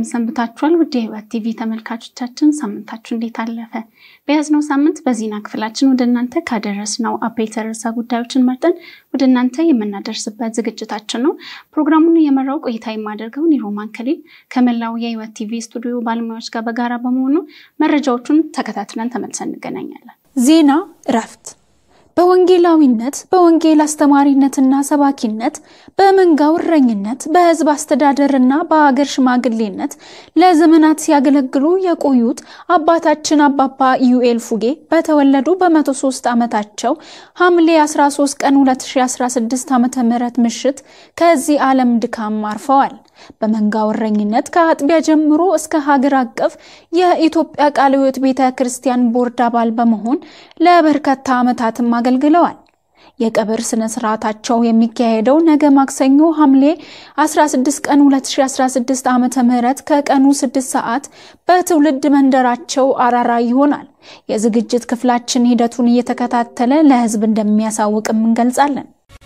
እንደምሰንብታችኋል ውድ የህይወት ቲቪ ተመልካቾቻችን፣ ሳምንታችሁ እንዴት አለፈ? በያዝነው ሳምንት በዜና ክፍላችን ወደ እናንተ ካደረስነው አበይት ርዕሰ ጉዳዮችን መርጠን ወደ እናንተ የምናደርስበት ዝግጅታችን ነው። ፕሮግራሙን የመራው ቆይታ የማደርገው ኒሮማን ከሊል ከመላው የህይወት ቲቪ ስቱዲዮ ባለሙያዎች ጋር በጋራ በመሆኑ መረጃዎቹን ተከታትለን ተመልሰን እንገናኛለን። ዜና እረፍት በወንጌላዊነት በወንጌል አስተማሪነትና ሰባኪነት በመንጋው እረኝነት በህዝብ አስተዳደርና በሀገር ሽማግሌነት ለዘመናት ሲያገለግሉ የቆዩት አባታችን አባባ ኢዩኤል ፉጌ በተወለዱ በ103 ዓመታቸው ሐምሌ 13 ቀን 2016 ዓ.ም ምሽት ከዚህ ዓለም ድካም አርፈዋል። በመንጋው እረኝነት ከአጥቢያ ጀምሮ እስከ ሀገር አቀፍ የኢትዮጵያ ቃለ ሕይወት ቤተ ክርስቲያን ቦርድ አባል በመሆን ለበርካታ ዓመታትም አገልግለዋል። የቀብር ስነ ስርዓታቸው የሚካሄደው ነገ ማክሰኞ ሐምሌ 16 ቀን 2016 ዓ.ም ከቀኑ 6 ሰዓት በትውልድ መንደራቸው አራራ ይሆናል። የዝግጅት ክፍላችን ሂደቱን እየተከታተለ ለህዝብ እንደሚያሳውቅም እንገልጻለን።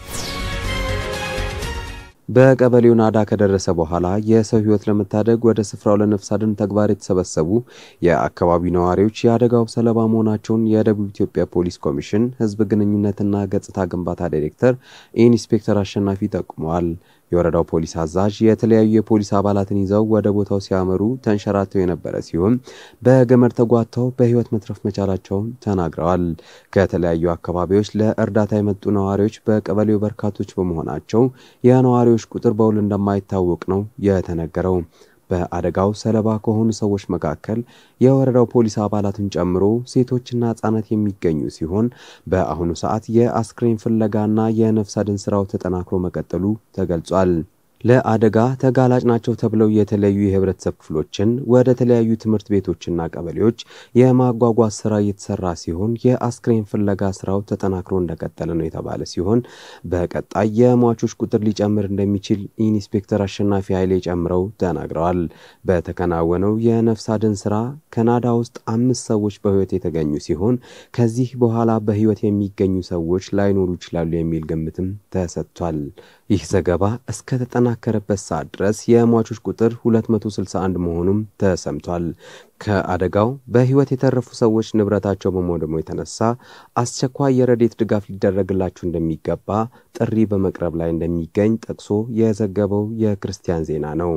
በቀበሌው ናዳ ከደረሰ በኋላ የሰው ሕይወት ለመታደግ ወደ ስፍራው ለነፍስ አድን ተግባር የተሰበሰቡ የአካባቢው ነዋሪዎች የአደጋው ሰለባ መሆናቸውን የደቡብ ኢትዮጵያ ፖሊስ ኮሚሽን ሕዝብ ግንኙነትና ገጽታ ግንባታ ዳይሬክተር ኢንስፔክተር አሸናፊ ጠቁመዋል። የወረዳው ፖሊስ አዛዥ የተለያዩ የፖሊስ አባላትን ይዘው ወደ ቦታው ሲያመሩ ተንሸራተው የነበረ ሲሆን በገመድ ተጓተው በሕይወት መትረፍ መቻላቸውን ተናግረዋል። ከተለያዩ አካባቢዎች ለእርዳታ የመጡ ነዋሪዎች በቀበሌው በርካቶች በመሆናቸው የነዋሪዎች ቁጥር በውል እንደማይታወቅ ነው የተነገረው። በአደጋው ሰለባ ከሆኑ ሰዎች መካከል የወረዳው ፖሊስ አባላትን ጨምሮ ሴቶችና ሕጻናት የሚገኙ ሲሆን በአሁኑ ሰዓት የአስክሬን ፍለጋና የነፍስ አድን ስራው ተጠናክሮ መቀጠሉ ተገልጿል። ለአደጋ ተጋላጭ ናቸው ተብለው የተለያዩ የህብረተሰብ ክፍሎችን ወደ ተለያዩ ትምህርት ቤቶችና ቀበሌዎች የማጓጓዝ ስራ እየተሰራ ሲሆን የአስክሬን ፍለጋ ስራው ተጠናክሮ እንደቀጠለ ነው የተባለ ሲሆን በቀጣይ የሟቾች ቁጥር ሊጨምር እንደሚችል ኢንስፔክተር አሸናፊ ኃይሌ ጨምረው ተናግረዋል። በተከናወነው የነፍስ አድን ስራ ከናዳ ውስጥ አምስት ሰዎች በህይወት የተገኙ ሲሆን ከዚህ በኋላ በህይወት የሚገኙ ሰዎች ላይኖሩ ይችላሉ የሚል ግምትም ተሰጥቷል። ይህ ዘገባ እስከ ተጠናከረበት ሰዓት ድረስ የሟቾች ቁጥር 261 መሆኑም ተሰምቷል። ከአደጋው በህይወት የተረፉ ሰዎች ንብረታቸው በመውደሙ የተነሳ አስቸኳይ የረዴት ድጋፍ ሊደረግላቸው እንደሚገባ ጥሪ በመቅረብ ላይ እንደሚገኝ ጠቅሶ የዘገበው የክርስቲያን ዜና ነው።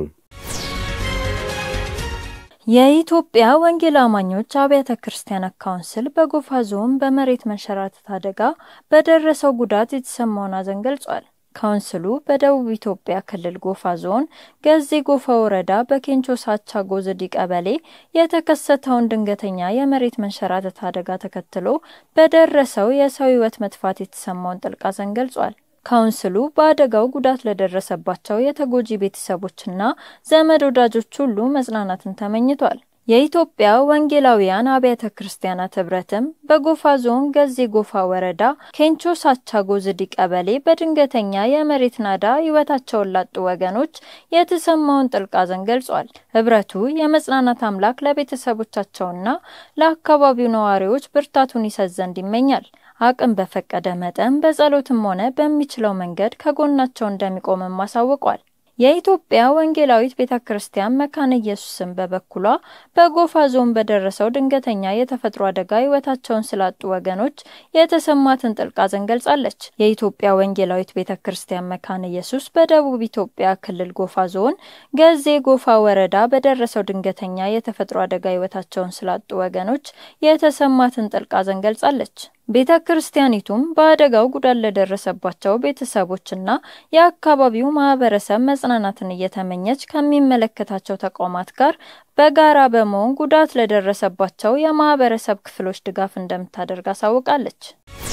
የኢትዮጵያ ወንጌል አማኞች አብያተ ክርስቲያናት ካውንስል በጎፋ ዞን በመሬት መንሸራተት አደጋ በደረሰው ጉዳት የተሰማውን ሐዘን ገልጿል። ካውንስሉ በደቡብ ኢትዮጵያ ክልል ጎፋ ዞን ገዜ ጎፋ ወረዳ በኬንቾ ሳቻ ጎዝዲ ቀበሌ የተከሰተውን ድንገተኛ የመሬት መንሸራተት አደጋ ተከትሎ በደረሰው የሰው ሕይወት መጥፋት የተሰማውን ጥልቅ ሐዘን ገልጿል። ካውንስሉ በአደጋው ጉዳት ለደረሰባቸው የተጎጂ ቤተሰቦችና ዘመድ ወዳጆች ሁሉ መጽናናትን ተመኝቷል። የኢትዮጵያ ወንጌላውያን አብያተ ክርስቲያናት ህብረትም በጎፋ ዞን ገዜ ጎፋ ወረዳ ኬንቾ ሳቻ ጎዝዲ ቀበሌ በድንገተኛ የመሬት ናዳ ህይወታቸውን ላጡ ወገኖች የተሰማውን ጥልቅ ሐዘን ገልጿል። ህብረቱ የመጽናናት አምላክ ለቤተሰቦቻቸውና ለአካባቢው ነዋሪዎች ብርታቱን ይሰጥ ዘንድ ይመኛል። አቅም በፈቀደ መጠን በጸሎትም ሆነ በሚችለው መንገድ ከጎናቸው እንደሚቆምም አሳውቋል። የኢትዮጵያ ወንጌላዊት ቤተ ክርስቲያን መካነ ኢየሱስን በበኩሏ በጎፋ ዞን በደረሰው ድንገተኛ የተፈጥሮ አደጋ ህይወታቸውን ስላጡ ወገኖች የተሰማትን ጥልቅ ሐዘን ገልጻለች። የኢትዮጵያ ወንጌላዊት ቤተ ክርስቲያን መካነ ኢየሱስ በደቡብ ኢትዮጵያ ክልል ጎፋ ዞን ገዜ ጎፋ ወረዳ በደረሰው ድንገተኛ የተፈጥሮ አደጋ ህይወታቸውን ስላጡ ወገኖች የተሰማትን ጥልቅ ሐዘን ገልጻለች። ቤተ ክርስቲያኒቱም በአደጋው ጉዳት ለደረሰባቸው ቤተሰቦችና የአካባቢው ማህበረሰብ መጽናናትን እየተመኘች ከሚመለከታቸው ተቋማት ጋር በጋራ በመሆን ጉዳት ለደረሰባቸው የማህበረሰብ ክፍሎች ድጋፍ እንደምታደርግ አሳውቃለች።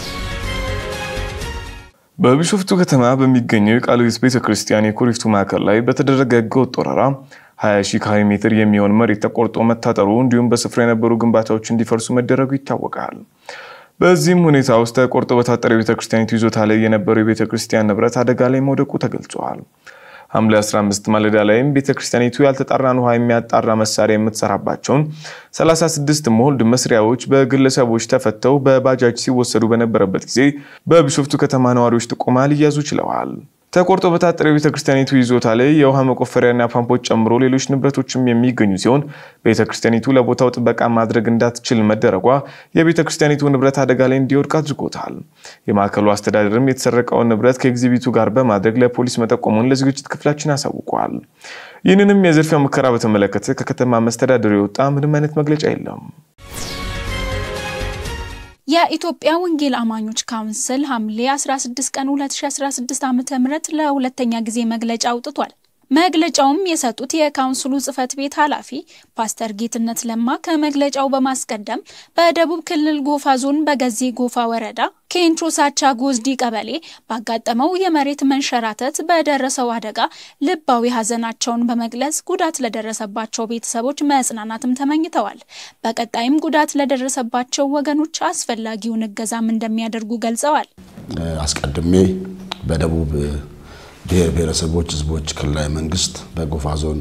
በቢሾፍቱ ከተማ በሚገኘው የቃለ ሕይወት ቤተ ክርስቲያን የኩሪፍቱ ማዕከል ላይ በተደረገ ህገወጥ ወረራ 20 ሺህ ካሬ ሜትር የሚሆን መሬት ተቆርጦ መታጠሩ እንዲሁም በስፍራ የነበሩ ግንባታዎች እንዲፈርሱ መደረጉ ይታወቃል። በዚህም ሁኔታ ውስጥ ተቆርጦ በታጠረ የቤተ ክርስቲያኒቱ ይዞታ ላይ የነበረው የቤተ ክርስቲያን ንብረት አደጋ ላይ መውደቁ ተገልጿል። ሐምሌ 15 ማለዳ ላይም ቤተ ክርስቲያኒቱ ያልተጣራን ውሃ የሚያጣራ መሳሪያ የምትሰራባቸውን 36 ሞልድ መስሪያዎች በግለሰቦች ተፈተው በባጃጅ ሲወሰዱ በነበረበት ጊዜ በቢሾፍቱ ከተማ ነዋሪዎች ጥቆማ ሊያዙ ችለዋል። ተቆርጦ በታጠረው የቤተ ክርስቲያኒቱ ይዞታ ላይ የውሃ መቆፈሪያና ፓምፖች ጨምሮ ሌሎች ንብረቶችም የሚገኙ ሲሆን ቤተ ክርስቲያኒቱ ለቦታው ጥበቃ ማድረግ እንዳትችል መደረጓ የቤተ ክርስቲያኒቱ ንብረት አደጋ ላይ እንዲወድቅ አድርጎታል። የማዕከሉ አስተዳደርም የተሰረቀውን ንብረት ከኤግዚቢቱ ጋር በማድረግ ለፖሊስ መጠቆሙን ለዝግጅት ክፍላችን አሳውቋል። ይህንንም የዝርፊያ ሙከራ በተመለከተ ከከተማ መስተዳደሩ የወጣ ምንም አይነት መግለጫ የለም። የኢትዮጵያ ወንጌል አማኞች ካውንስል ሐምሌ 16 ቀን 2016 ዓ.ም ለሁለተኛ ጊዜ መግለጫ አውጥቷል። መግለጫውም የሰጡት የካውንስሉ ጽህፈት ቤት ኃላፊ ፓስተር ጌትነት ለማ ከመግለጫው በማስቀደም በደቡብ ክልል ጎፋ ዞን በገዜ ጎፋ ወረዳ ኬንቾ ሳቻ ጎዝዲ ቀበሌ ባጋጠመው የመሬት መንሸራተት በደረሰው አደጋ ልባዊ ሐዘናቸውን በመግለጽ ጉዳት ለደረሰባቸው ቤተሰቦች መጽናናትም ተመኝተዋል። በቀጣይም ጉዳት ለደረሰባቸው ወገኖች አስፈላጊውን እገዛም እንደሚያደርጉ ገልጸዋል። አስቀድሜ በደቡብ ብሔር ብሔረሰቦች ህዝቦች ክልላዊ መንግስት በጎፋ ዞን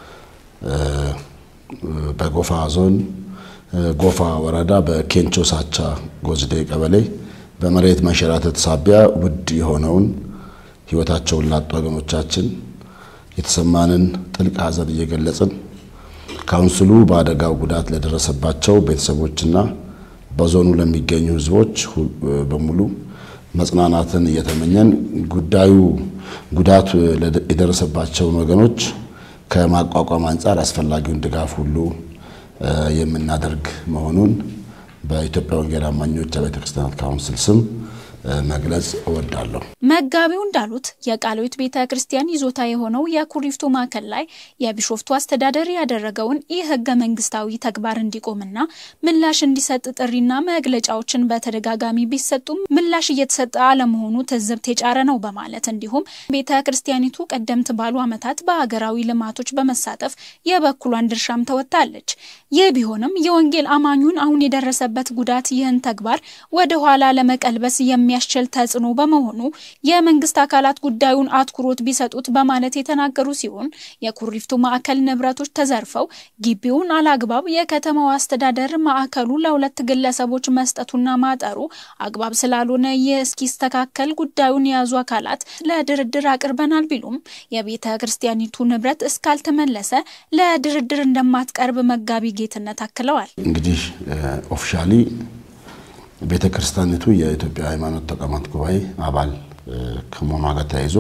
በጎፋ ዞን ጎፋ ወረዳ በኬንቾ ሳቻ ጎዝዴ ቀበሌ በመሬት መንሸራተት ሳቢያ ውድ የሆነውን ህይወታቸውን ላጡ ወገኖቻችን የተሰማንን ጥልቅ ሐዘን እየገለጽን ካውንስሉ በአደጋው ጉዳት ለደረሰባቸው ቤተሰቦችና በዞኑ ለሚገኙ ህዝቦች በሙሉ መጽናናትን እየተመኘን ጉዳዩ ጉዳቱ የደረሰባቸውን ወገኖች ከማቋቋም አንጻር አስፈላጊውን ድጋፍ ሁሉ የምናደርግ መሆኑን በኢትዮጵያ ወንጌል አማኞች አብያተ ክርስቲያናት ካውንስል ስም መግለጽ እወዳለሁ። መጋቢው እንዳሉት የቃልዮት ቤተ ክርስቲያን ይዞታ የሆነው የኩሪፍቱ ማዕከል ላይ የቢሾፍቱ አስተዳደር ያደረገውን ይህ ህገ መንግስታዊ ተግባር እንዲቆምና ምላሽ እንዲሰጥ ጥሪና መግለጫዎችን በተደጋጋሚ ቢሰጡም ምላሽ እየተሰጠ አለመሆኑ ትዝብት የጫረ ነው በማለት እንዲሁም ቤተ ክርስቲያኒቱ ቀደምት ባሉ ዓመታት በሀገራዊ ልማቶች በመሳተፍ የበኩሏን ድርሻም ተወጥታለች። ይህ ቢሆንም የወንጌል አማኙን አሁን የደረሰበት ጉዳት ይህን ተግባር ወደ ኋላ ለመቀልበስ የሚያስችል ተጽዕኖ በመሆኑ የመንግስት አካላት ጉዳዩን አትኩሮት ቢሰጡት በማለት የተናገሩ ሲሆን የኩሪፍቱ ማዕከል ንብረቶች ተዘርፈው ግቢውን አላግባብ የከተማው አስተዳደር ማዕከሉ ለሁለት ግለሰቦች መስጠቱና ማጠሩ አግባብ ስላልሆነ ይህ እስኪስተካከል ጉዳዩን የያዙ አካላት ለድርድር አቅርበናል ቢሉም የቤተ ክርስቲያኒቱ ንብረት እስካልተመለሰ ለድርድር እንደማትቀርብ መጋቢ ጌትነት አክለዋል። እንግዲህ ኦፊሻሊ ቤተ ክርስቲያኒቱ የኢትዮጵያ ሃይማኖት ተቋማት ጉባኤ አባል ከመሆኗ ጋር ተያይዞ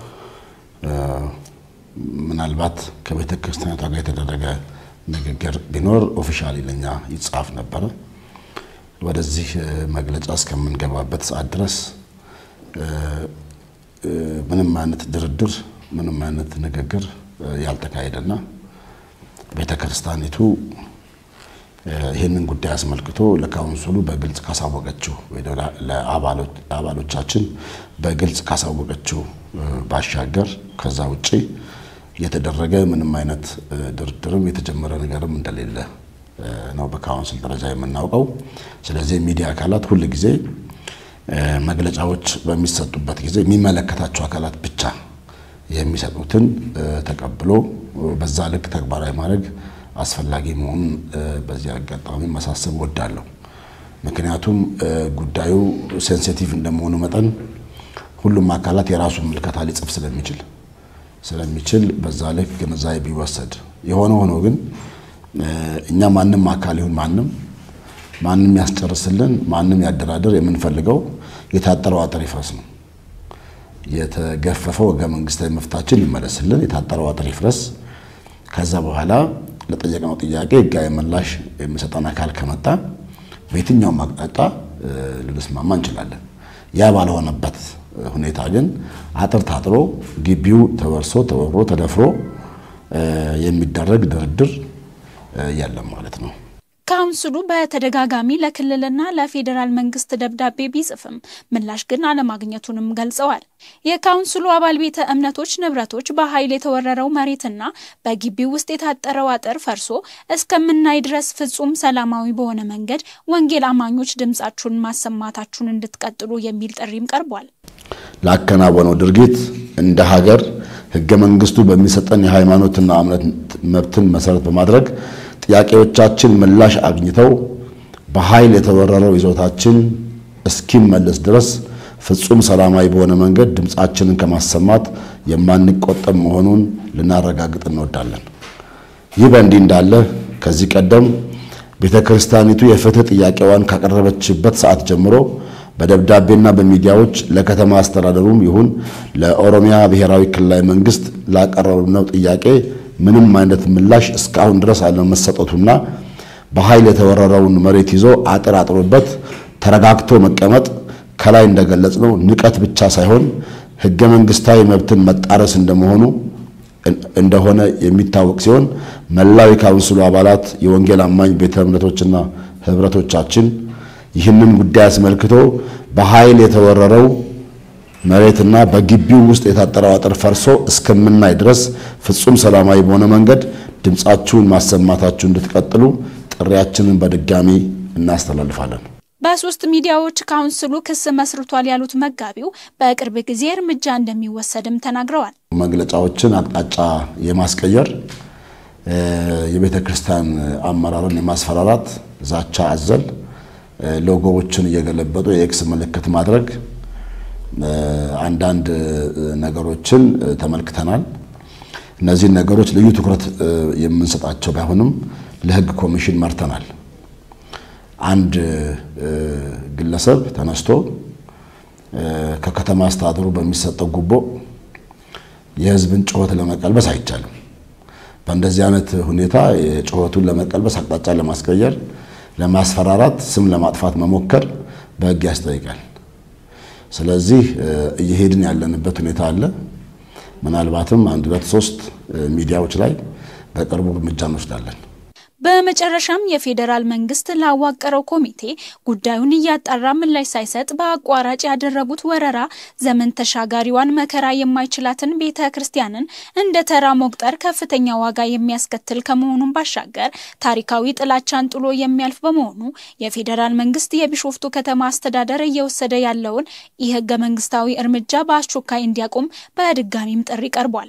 ምናልባት ከቤተ ክርስቲያኒቷ ጋር የተደረገ ንግግር ቢኖር ኦፊሻሊ ለኛ ይጻፍ ነበረ። ወደዚህ መግለጫ እስከምንገባበት ሰዓት ድረስ ምንም አይነት ድርድር፣ ምንም አይነት ንግግር ያልተካሄደና ቤተ ክርስቲያኒቱ ይህንን ጉዳይ አስመልክቶ ለካውንስሉ በግልጽ ካሳወቀችው ለአባሎቻችን በግልጽ ካሳወቀችው ባሻገር ከዛ ውጭ የተደረገ ምንም አይነት ድርድርም የተጀመረ ነገርም እንደሌለ ነው በካውንስል ደረጃ የምናውቀው። ስለዚህ የሚዲያ አካላት ሁል ጊዜ መግለጫዎች በሚሰጡበት ጊዜ የሚመለከታቸው አካላት ብቻ የሚሰጡትን ተቀብሎ በዛ ልክ ተግባራዊ ማድረግ አስፈላጊ መሆኑን በዚህ አጋጣሚ ማሳሰብ እወዳለሁ። ምክንያቱም ጉዳዩ ሴንሲቲቭ እንደመሆኑ መጠን ሁሉም አካላት የራሱን ምልከታ ሊጽፍ ስለሚችል ስለሚችል በዛ ልክ ግንዛቤ ቢወሰድ። የሆነ ሆኖ ግን እኛ ማንም አካል ይሁን ማንም ማንም ያስጨርስልን ማንም ያደራድር የምንፈልገው የታጠረው አጥር ይፍረስ ነው። የተገፈፈው ህገ መንግስታዊ መፍታችን ይመለስልን፣ የታጠረው አጥር ይፍረስ። ከዛ በኋላ ለጠየቅነው ጥያቄ ህጋዊ ምላሽ የሚሰጠን አካል ከመጣ በየትኛውም አቅጣጫ ልንስማማ እንችላለን። ያ ባልሆነበት ሁኔታ ግን አጥር ታጥሮ ግቢው ተወርሶ ተወሮ ተደፍሮ የሚደረግ ድርድር የለም ማለት ነው። ካውንስሉ በተደጋጋሚ ለክልልና ለፌዴራል መንግስት ደብዳቤ ቢጽፍም ምላሽ ግን አለማግኘቱንም ገልጸዋል። የካውንስሉ አባል ቤተ እምነቶች ንብረቶች በኃይል የተወረረው መሬትና በግቢው ውስጥ የታጠረው አጥር ፈርሶ እስከምናይ ድረስ ፍጹም ሰላማዊ በሆነ መንገድ ወንጌል አማኞች ድምፃችሁን ማሰማታችሁን እንድትቀጥሉ የሚል ጥሪም ቀርቧል። ላከናወነው ድርጊት እንደ ሀገር ህገ መንግስቱ በሚሰጠን የሃይማኖትና እምነት መብትን መሰረት በማድረግ ጥያቄዎቻችን ምላሽ አግኝተው በኃይል የተወረረው ይዞታችን እስኪመለስ ድረስ ፍጹም ሰላማዊ በሆነ መንገድ ድምፃችንን ከማሰማት የማንቆጠብ መሆኑን ልናረጋግጥ እንወዳለን። ይህ በእንዲህ እንዳለ ከዚህ ቀደም ቤተ ክርስቲያኒቱ የፍትህ ጥያቄዋን ካቀረበችበት ሰዓት ጀምሮ በደብዳቤና በሚዲያዎች ለከተማ አስተዳደሩም ይሁን ለኦሮሚያ ብሔራዊ ክልላዊ መንግስት ላቀረብነው ጥያቄ ምንም አይነት ምላሽ እስካሁን ድረስ አለመሰጠቱና በኃይል የተወረረውን መሬት ይዞ አጥር አጥሮበት ተረጋግቶ መቀመጥ ከላይ እንደገለጽነው ንቀት ብቻ ሳይሆን ህገ መንግስታዊ መብትን መጣረስ እንደመሆኑ እንደሆነ የሚታወቅ ሲሆን መላው የካውንስሉ አባላት የወንጌል አማኝ ቤተ እምነቶችና ህብረቶቻችን ይህንን ጉዳይ አስመልክቶ በኃይል የተወረረው መሬትና በግቢው ውስጥ የታጠረው አጥር ፈርሶ እስከምናይ ድረስ ፍጹም ሰላማዊ በሆነ መንገድ ድምፃችሁን ማሰማታችሁ እንድትቀጥሉ ጥሪያችንን በድጋሚ እናስተላልፋለን። በሶስት ሚዲያዎች ካውንስሉ ክስ መስርቷል ያሉት መጋቢው በቅርብ ጊዜ እርምጃ እንደሚወሰድም ተናግረዋል። መግለጫዎችን አቅጣጫ የማስቀየር የቤተ ክርስቲያን አመራርን የማስፈራራት ዛቻ አዘል ሎጎዎችን እየገለበጡ የኤክስ ምልክት ማድረግ አንዳንድ ነገሮችን ተመልክተናል። እነዚህን ነገሮች ልዩ ትኩረት የምንሰጣቸው ባይሆንም ለሕግ ኮሚሽን መርተናል። አንድ ግለሰብ ተነስቶ ከከተማ አስተዳደሩ በሚሰጠው ጉቦ የሕዝብን ጩኸት ለመቀልበስ አይቻልም። በእንደዚህ አይነት ሁኔታ ጩኸቱን ለመቀልበስ አቅጣጫ ለማስቀየር ለማስፈራራት ስም ለማጥፋት መሞከር በሕግ ያስጠይቃል። ስለዚህ እየሄድን ያለንበት ሁኔታ አለ። ምናልባትም አንድ ሁለት ሶስት ሚዲያዎች ላይ በቅርቡ እርምጃ እንወስዳለን። በመጨረሻም የፌዴራል መንግስት ላዋቀረው ኮሚቴ ጉዳዩን እያጣራ ምላሽ ሳይሰጥ በአቋራጭ ያደረጉት ወረራ ዘመን ተሻጋሪዋን መከራ የማይችላትን ቤተ ክርስቲያንን እንደ ተራ መቁጠር ከፍተኛ ዋጋ የሚያስከትል ከመሆኑም ባሻገር ታሪካዊ ጥላቻን ጥሎ የሚያልፍ በመሆኑ የፌዴራል መንግስት የቢሾፍቱ ከተማ አስተዳደር እየወሰደ ያለውን ይህ ህገ መንግስታዊ እርምጃ በአስቸኳይ እንዲያቆም በድጋሚም ጥሪ ቀርቧል።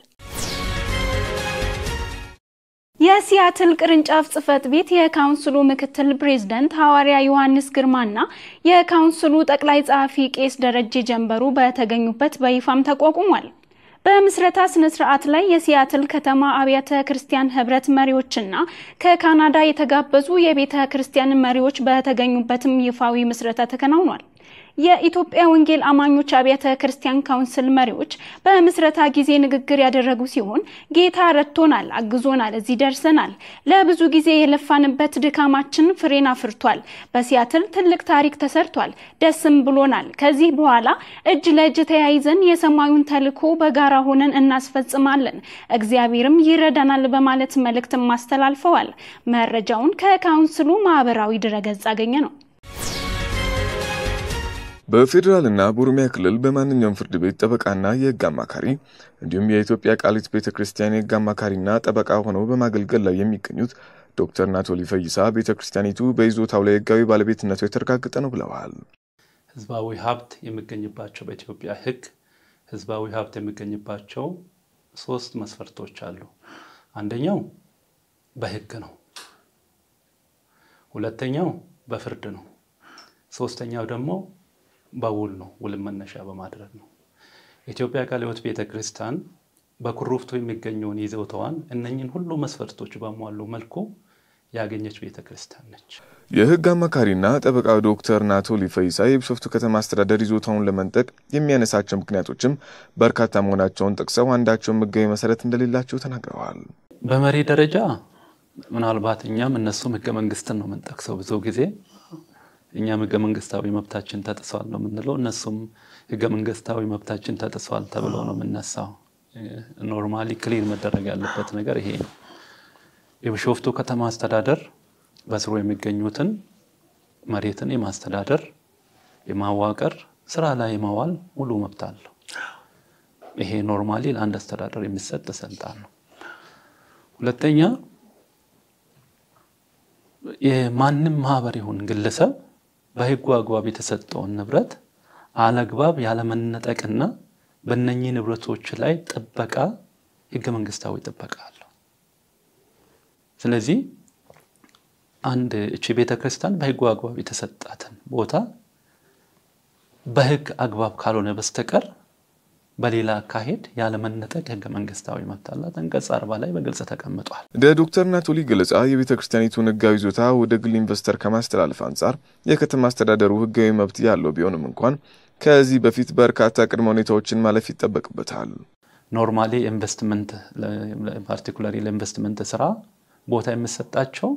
የሲያትል ቅርንጫፍ ጽህፈት ቤት የካውንስሉ ምክትል ፕሬዝደንት ሐዋርያ ዮሐንስ ግርማና የካውንስሉ ጠቅላይ ጸሐፊ ቄስ ደረጀ ጀንበሩ በተገኙበት በይፋም ተቋቁሟል። በምስረታ ስነ ስርዓት ላይ የሲያትል ከተማ አብያተ ክርስቲያን ህብረት መሪዎችና ከካናዳ የተጋበዙ የቤተ ክርስቲያን መሪዎች በተገኙበትም ይፋዊ ምስረታ ተከናውኗል። የኢትዮጵያ ወንጌል አማኞች አብያተ ክርስቲያን ካውንስል መሪዎች በምስረታ ጊዜ ንግግር ያደረጉ ሲሆን ጌታ ረድቶናል፣ አግዞናል፣ እዚህ ደርሰናል። ለብዙ ጊዜ የለፋንበት ድካማችን ፍሬን አፍርቷል። በሲያትል ትልቅ ታሪክ ተሰርቷል፣ ደስም ብሎናል። ከዚህ በኋላ እጅ ለእጅ ተያይዘን የሰማዩን ተልዕኮ በጋራ ሆነን እናስፈጽማለን፣ እግዚአብሔርም ይረዳናል በማለት መልእክትም አስተላልፈዋል። መረጃውን ከካውንስሉ ማህበራዊ ድረገጽ አገኘ ነው። በፌዴራልና በኦሮሚያ ክልል በማንኛውም ፍርድ ቤት ጠበቃና የህግ አማካሪ እንዲሁም የኢትዮጵያ ቃሊት ቤተ ክርስቲያን የህግ አማካሪና ጠበቃ ሆነው በማገልገል ላይ የሚገኙት ዶክተር ናቶሊ ፈይሳ ቤተ ክርስቲያኒቱ በይዞታው ላይ ህጋዊ ባለቤትነቱ የተረጋገጠ ነው ብለዋል። ህዝባዊ ሀብት የሚገኝባቸው በኢትዮጵያ ህግ ህዝባዊ ሀብት የሚገኝባቸው ሶስት መስፈርቶች አሉ። አንደኛው በህግ ነው። ሁለተኛው በፍርድ ነው። ሶስተኛው ደግሞ በውል ነው። ውልን መነሻ በማድረግ ነው። ኢትዮጵያ ቃለ ሕይወት ቤተ ክርስቲያን በኩሩፍቱ የሚገኘውን ይዞታዋን እነኝን ሁሉ መስፈርቶች በሟሉ መልኩ ያገኘች ቤተ ክርስቲያን ነች። የህግ አማካሪና ጠበቃ ዶክተር ናቶሊ ፈይሳ የቢሾፍቱ ከተማ አስተዳደር ይዞታውን ለመንጠቅ የሚያነሳቸው ምክንያቶችም በርካታ መሆናቸውን ጠቅሰው አንዳቸውን ህጋዊ መሰረት እንደሌላቸው ተናግረዋል። በመሪ ደረጃ ምናልባት እኛም እነሱም ህገ መንግስትን ነው የምንጠቅሰው ብዙ ጊዜ እኛም ህገ መንግስታዊ መብታችን ተጥሷል ነው የምንለው። እነሱም ህገ መንግስታዊ መብታችን ተጥሷል ተብለው ነው የምነሳው። ኖርማሊ ክሊር መደረግ ያለበት ነገር ይሄ ነው። የቢሾፍቱ ከተማ አስተዳደር በስሩ የሚገኙትን መሬትን የማስተዳደር የማዋቀር ስራ ላይ የማዋል ሙሉ መብት አለው። ይሄ ኖርማሊ ለአንድ አስተዳደር የሚሰጥ ስልጣን ነው። ሁለተኛ የማንም ማህበር ይሁን ግለሰብ በህጉ አግባብ የተሰጠውን ንብረት አለግባብ ያለመነጠቅና በእነኚህ ንብረቶች ላይ ጥበቃ ህገ መንግስታዊ ጥበቃ አለው። ስለዚህ አንድ እቺ ቤተ ክርስቲያን በህጉ አግባብ የተሰጣትን ቦታ በህግ አግባብ ካልሆነ በስተቀር በሌላ አካሄድ ያለመነጠቅ ህገ መንግስታዊ መብት አላት። አንቀጽ አርባ ላይ በግልጽ ተቀምጧል። እንደ ዶክተር ናቶሊ ገለጻ የቤተ ክርስቲያኒቱን ህጋዊ ይዞታ ወደ ግል ኢንቨስተር ከማስተላለፍ አንጻር የከተማ አስተዳደሩ ህጋዊ መብት ያለው ቢሆንም እንኳን ከዚህ በፊት በርካታ ቅድመ ሁኔታዎችን ማለፍ ይጠበቅበታል። ኖርማሊ ኢንቨስትመንት ፓርቲኩላሪ ለኢንቨስትመንት ስራ ቦታ የሚሰጣቸው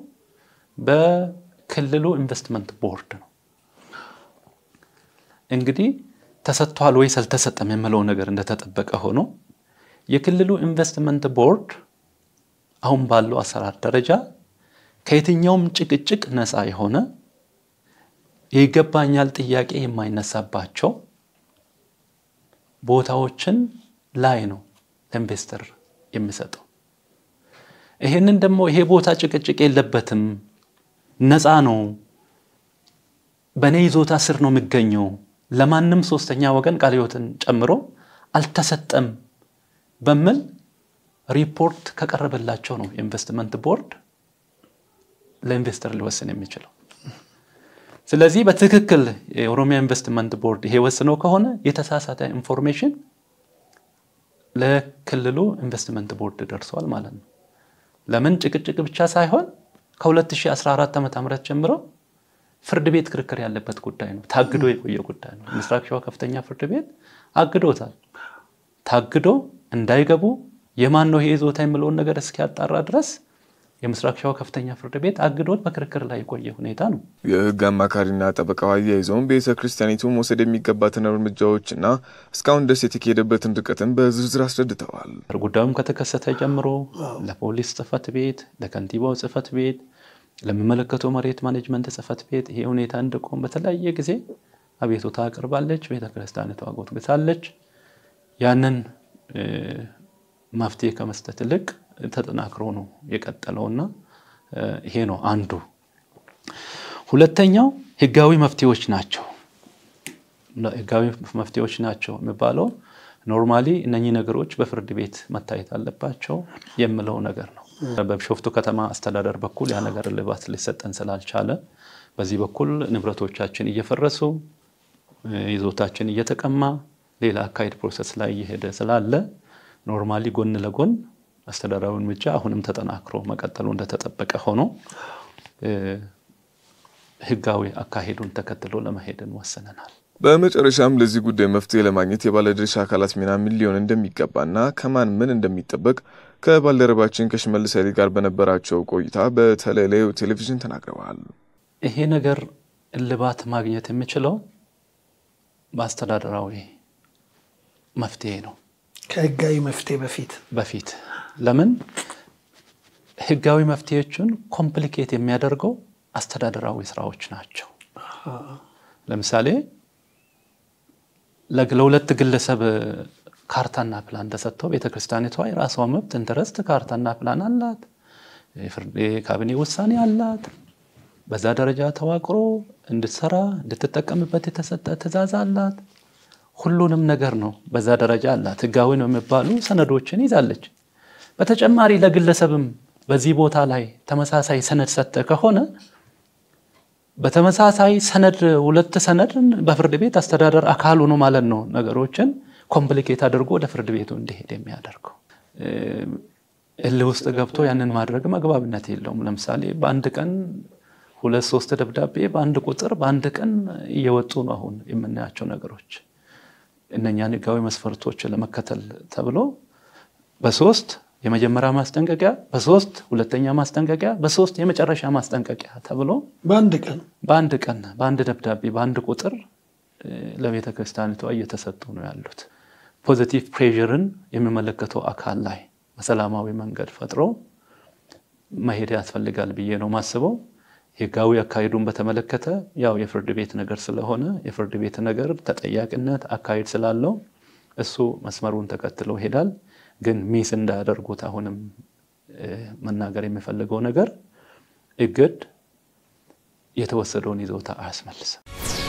በክልሉ ኢንቨስትመንት ቦርድ ነው። እንግዲህ ተሰጥቷል ወይስ አልተሰጠም የምለው ነገር እንደተጠበቀ ሆኖ የክልሉ ኢንቨስትመንት ቦርድ አሁን ባለው አሰራር ደረጃ ከየትኛውም ጭቅጭቅ ነፃ የሆነ የይገባኛል ጥያቄ የማይነሳባቸው ቦታዎችን ላይ ነው ለኢንቨስተር የሚሰጠው። ይሄንን ደግሞ ይሄ ቦታ ጭቅጭቅ የለበትም፣ ነፃ ነው፣ በእኔ ይዞታ ስር ነው የሚገኘው፣ ለማንም ሶስተኛ ወገን ቃለ ሕይወትን ጨምሮ አልተሰጠም በሚል ሪፖርት ከቀረበላቸው ነው የኢንቨስትመንት ቦርድ ለኢንቨስተር ሊወስን የሚችለው። ስለዚህ በትክክል የኦሮሚያ ኢንቨስትመንት ቦርድ ይሄ ወስነው ከሆነ የተሳሳተ ኢንፎርሜሽን ለክልሉ ኢንቨስትመንት ቦርድ ደርሷል ማለት ነው። ለምን ጭቅጭቅ ብቻ ሳይሆን ከ2014 ዓ ም ጀምሮ ፍርድ ቤት ክርክር ያለበት ጉዳይ ነው። ታግዶ የቆየ ጉዳይ ነው። ምስራቅ ሸዋ ከፍተኛ ፍርድ ቤት አግዶታል። ታግዶ እንዳይገቡ የማን ነው ይሄ ይዞታ የሚለውን ነገር እስኪያጣራ ድረስ የምስራቅ ሸዋ ከፍተኛ ፍርድ ቤት አግዶት በክርክር ላይ የቆየ ሁኔታ ነው። የህግ አማካሪና ጠበቃው አያይዘውም ቤተ ክርስቲያኒቱ መውሰድ የሚገባትን እርምጃዎችና እስካሁን ድረስ የተካሄደበትን ርቀትን በዝርዝር አስረድተዋል። ጉዳዩም ከተከሰተ ጀምሮ ለፖሊስ ጽህፈት ቤት፣ ለከንቲባው ጽህፈት ቤት፣ ለሚመለከተው መሬት ማኔጅመንት ጽህፈት ቤት ይሄ ሁኔታ እንዲቆም በተለያየ ጊዜ አቤቱታ አቅርባለች። ቤተ ክርስቲያኒቷ ጎትጉታለች። ያንን መፍትሄ ከመስጠት ይልቅ ተጠናክሮ ነው የቀጠለውና ይሄ ነው አንዱ። ሁለተኛው ህጋዊ መፍትሄዎች ናቸው። ህጋዊ መፍትሄዎች ናቸው የሚባለው ኖርማሊ እነኚህ ነገሮች በፍርድ ቤት መታየት አለባቸው የምለው ነገር ነው። በቢሾፍቱ ከተማ አስተዳደር በኩል ያ ነገር እልባት ሊሰጠን ስላልቻለ በዚህ በኩል ንብረቶቻችን እየፈረሱ ይዞታችን እየተቀማ ሌላ አካሄድ ፕሮሰስ ላይ እየሄደ ስላለ ኖርማሊ ጎን ለጎን አስተዳደራዊ እርምጃ አሁንም ተጠናክሮ መቀጠሉ እንደተጠበቀ ሆኖ ህጋዊ አካሄዱን ተከትሎ ለመሄድን ወስነናል። በመጨረሻም ለዚህ ጉዳይ መፍትሄ ለማግኘት የባለድርሻ አካላት ሚና ምን ሊሆን እንደሚገባና ከማን ምን እንደሚጠበቅ ከባልደረባችን ከሽመልስ ኃይሌ ጋር በነበራቸው ቆይታ በተለይ ለሕይወት ቴሌቪዥን ተናግረዋል። ይሄ ነገር እልባት ማግኘት የሚችለው በአስተዳደራዊ መፍትሄ ነው። ከህጋዊ መፍትሄ በፊት በፊት ለምን ህጋዊ መፍትሄዎችን ኮምፕሊኬት የሚያደርገው አስተዳደራዊ ስራዎች ናቸው። ለምሳሌ ለሁለት ግለሰብ ካርታና ፕላን ተሰጥቶ ቤተክርስቲያኒቷ የራሷ መብት ኢንተረስት ካርታና ፕላን አላት፣ የካቢኔ ውሳኔ አላት። በዛ ደረጃ ተዋቅሮ እንድትሰራ እንድትጠቀምበት የተሰጠ ትዕዛዝ አላት። ሁሉንም ነገር ነው በዛ ደረጃ አላት። ህጋዊ ነው የሚባሉ ሰነዶችን ይዛለች። በተጨማሪ ለግለሰብም በዚህ ቦታ ላይ ተመሳሳይ ሰነድ ሰጠ ከሆነ በተመሳሳይ ሰነድ ሁለት ሰነድ በፍርድ ቤት አስተዳደር አካል ሆኖ ማለት ነው ነገሮችን ኮምፕሊኬት አድርጎ ወደ ፍርድ ቤቱ እንዲሄድ የሚያደርገው እልህ ውስጥ ገብቶ ያንን ማድረግ መግባብነት የለውም። ለምሳሌ በአንድ ቀን ሁለት ሶስት ደብዳቤ በአንድ ቁጥር በአንድ ቀን እየወጡ ነው አሁን የምናያቸው ነገሮች። እነኛን ህጋዊ መስፈርቶች ለመከተል ተብሎ በሶስት የመጀመሪያ ማስጠንቀቂያ፣ በሶስት ሁለተኛ ማስጠንቀቂያ፣ በሶስት የመጨረሻ ማስጠንቀቂያ ተብሎ በአንድ ቀን በአንድ ቀን በአንድ ደብዳቤ በአንድ ቁጥር ለቤተ ክርስቲያኒቷ እየተሰጡ ነው ያሉት። ፖዚቲቭ ፕሬዥርን የሚመለከተው አካል ላይ በሰላማዊ መንገድ ፈጥሮ መሄድ ያስፈልጋል ብዬ ነው ማስበው። ህጋዊ አካሄዱን በተመለከተ ያው የፍርድ ቤት ነገር ስለሆነ የፍርድ ቤት ነገር ተጠያቂነት አካሄድ ስላለው እሱ መስመሩን ተከትሎ ይሄዳል። ግን ሚስ እንዳያደርጉት አሁንም መናገር የሚፈልገው ነገር እግድ የተወሰደውን ይዞታ አያስመልስም።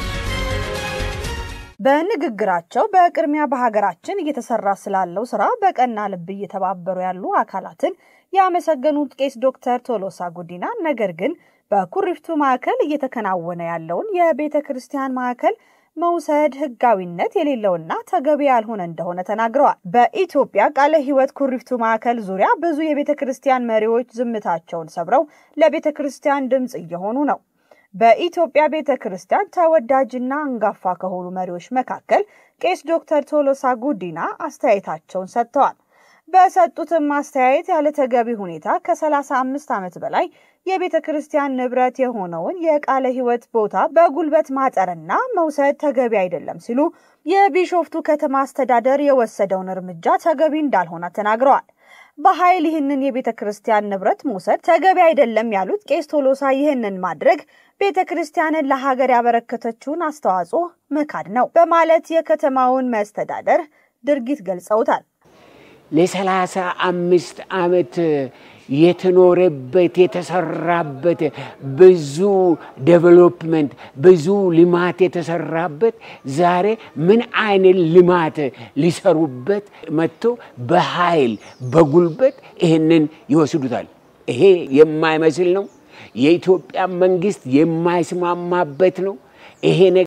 በንግግራቸው በቅድሚያ በሀገራችን እየተሰራ ስላለው ስራ በቀና ልብ እየተባበሩ ያሉ አካላትን ያመሰገኑት ቄስ ዶክተር ቶሎሳ ጉዲና ነገር ግን በኩሪፍቱ ማዕከል እየተከናወነ ያለውን የቤተ ክርስቲያን ማዕከል መውሰድ ህጋዊነት የሌለውና ተገቢ ያልሆነ እንደሆነ ተናግረዋል። በኢትዮጵያ ቃለ ሕይወት ኩሪፍቱ ማዕከል ዙሪያ ብዙ የቤተ ክርስቲያን መሪዎች ዝምታቸውን ሰብረው ለቤተ ክርስቲያን ድምፅ እየሆኑ ነው። በኢትዮጵያ ቤተ ክርስቲያን ተወዳጅና አንጋፋ ከሆኑ መሪዎች መካከል ቄስ ዶክተር ቶሎሳ ጉዲና አስተያየታቸውን ሰጥተዋል። በሰጡትም አስተያየት ያለ ተገቢ ሁኔታ ከ35 ዓመት በላይ የቤተ ክርስቲያን ንብረት የሆነውን የቃለ ሕይወት ቦታ በጉልበት ማጠርና መውሰድ ተገቢ አይደለም ሲሉ የቢሾፍቱ ከተማ አስተዳደር የወሰደውን እርምጃ ተገቢ እንዳልሆነ ተናግረዋል። በኃይል ይህንን የቤተ ክርስቲያን ንብረት መውሰድ ተገቢ አይደለም ያሉት ቄስ ቶሎሳ ይህንን ማድረግ ቤተ ክርስቲያንን ለሀገር ያበረከተችውን አስተዋጽኦ መካድ ነው በማለት የከተማውን መስተዳደር ድርጊት ገልጸውታል። ለሰላሳ አምስት ዓመት የተኖረበት የተሰራበት ብዙ ዴቨሎፕመንት ብዙ ልማት የተሰራበት ዛሬ ምን አይነት ልማት ሊሰሩበት መጥቶ በኃይል በጉልበት ይህንን ይወስዱታል። ይሄ የማይመስል ነው። የኢትዮጵያ መንግስት የማይስማማበት ነው። ይሄ